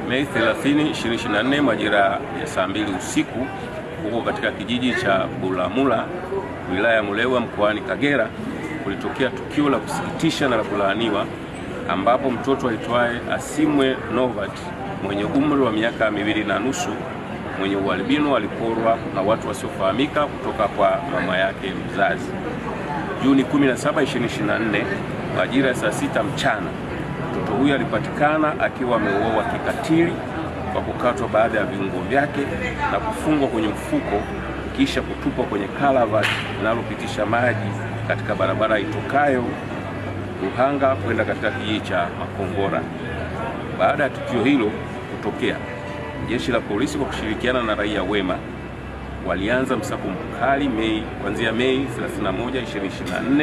Mei 30, 2024 majira ya saa mbili usiku huko katika kijiji cha Bulamula wilaya ya Mulewa mkoani Kagera kulitokea tukio la kusikitisha na la kulaaniwa ambapo mtoto aitwaye Asimwe Novat mwenye umri wa miaka miwili na nusu mwenye ualbino aliporwa na watu wasiofahamika kutoka kwa mama yake mzazi. Juni 17, 2024 majira ya saa sita mchana mtoto huyo alipatikana akiwa ameuawa kikatili kwa kukatwa baadhi ya viungo vyake na kufungwa kwenye mfuko kisha kutupwa kwenye kalavati linalopitisha maji katika barabara itokayo Ruhanga kwenda katika kijiji cha Makongora. Baada ya tukio hilo kutokea, jeshi la polisi kwa kushirikiana na raia wema walianza msako mkali Mei kuanzia Mei 31, 2024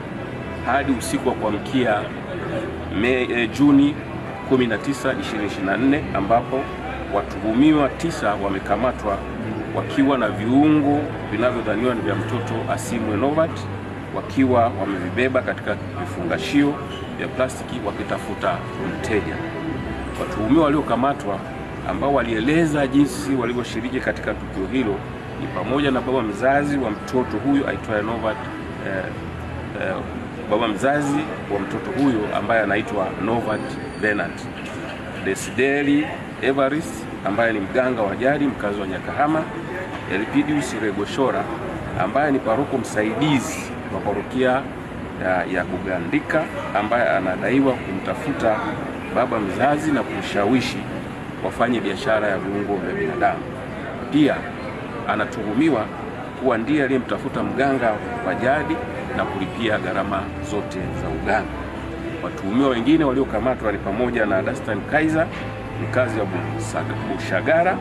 hadi usiku wa kuamkia eh, Juni 19, 2024 ambapo watuhumiwa tisa wamekamatwa wakiwa na viungo vinavyodhaniwa ni vya mtoto Asimwe Novat wakiwa wamevibeba katika vifungashio vya plastiki wakitafuta mteja. Watuhumiwa waliokamatwa ambao walieleza jinsi walivyoshiriki katika tukio hilo ni pamoja na baba mzazi wa mtoto huyo aitwaye Novat eh, eh, baba mzazi wa mtoto huyo ambaye anaitwa Novat Bernard, Desideri Evarist ambaye ni mganga wa jadi mkazi wa Nyakahama, Elpidius Regoshora ambaye ni paroko msaidizi wa parokia ya, ya Bugandika ambaye anadaiwa kumtafuta baba mzazi na kumshawishi wafanye biashara ya viungo vya binadamu. Pia anatuhumiwa kuwa ndiye aliyemtafuta mganga wa jadi na kulipia gharama zote za uganga. Watuhumiwa wengine waliokamatwa ni pamoja na Dastan Kaiser mkazi wa Bushagara,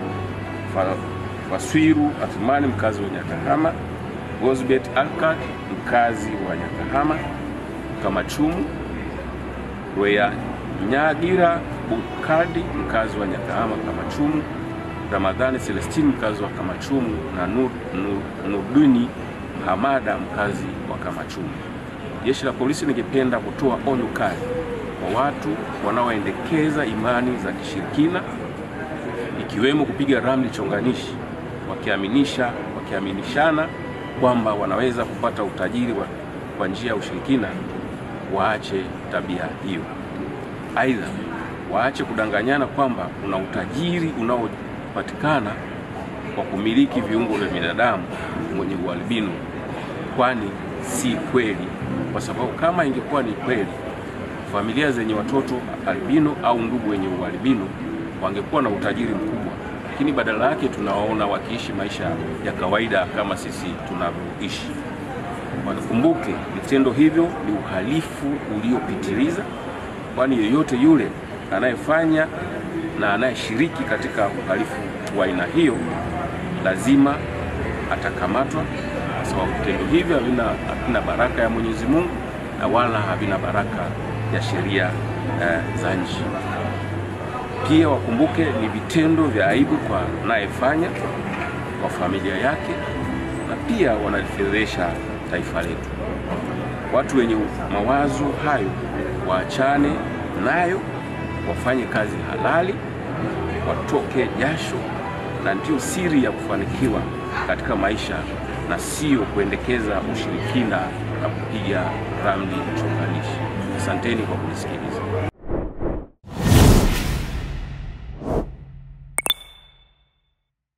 Faswiru Athumani mkazi wa Nyakahama, Gosbet Alkat mkazi wa Nyakahama, Kamachumu Rweya Nyagira Bukadi mkazi wa Nyakahama Kamachumu, Ramadhani Celestine mkazi wa Kamachumu na Nur, Nur, Nurduni Hamada mkazi wa Kamachumu. Jeshi la polisi lingependa kutoa onyo kali kwa watu wanaoendekeza imani za kishirikina ikiwemo kupiga ramli chonganishi wakiaminisha wakiaminishana kwamba wanaweza kupata utajiri wa, kwa njia ya ushirikina, waache tabia hiyo. Aidha, waache kudanganyana kwamba kuna utajiri unaopatikana kwa kumiliki viungo vya binadamu mwenye ualbino, kwani si kweli, kwa sababu kama ingekuwa ni kweli familia zenye watoto albino au ndugu wenye ualbino wangekuwa na utajiri mkubwa, lakini badala yake tunawaona wakiishi maisha ya kawaida kama sisi tunavyoishi. Wakumbuke vitendo hivyo ni uhalifu uliopitiliza, kwani yeyote yule anayefanya na anayeshiriki katika uhalifu wa aina hiyo lazima atakamatwa, kwa sababu vitendo hivyo havina havina baraka ya Mwenyezi Mungu na wala havina baraka ya sheria eh, za nchi. Pia wakumbuke ni vitendo vya aibu kwa anayefanya, kwa familia yake, na pia wanalifedhesha taifa letu. Watu wenye mawazo hayo waachane nayo, wafanye kazi halali, watoke jasho, na ndiyo siri ya kufanikiwa katika maisha na sio kuendekeza ushirikina na kupiga ramli chonganishi. Asanteni kwa kunisikiliza.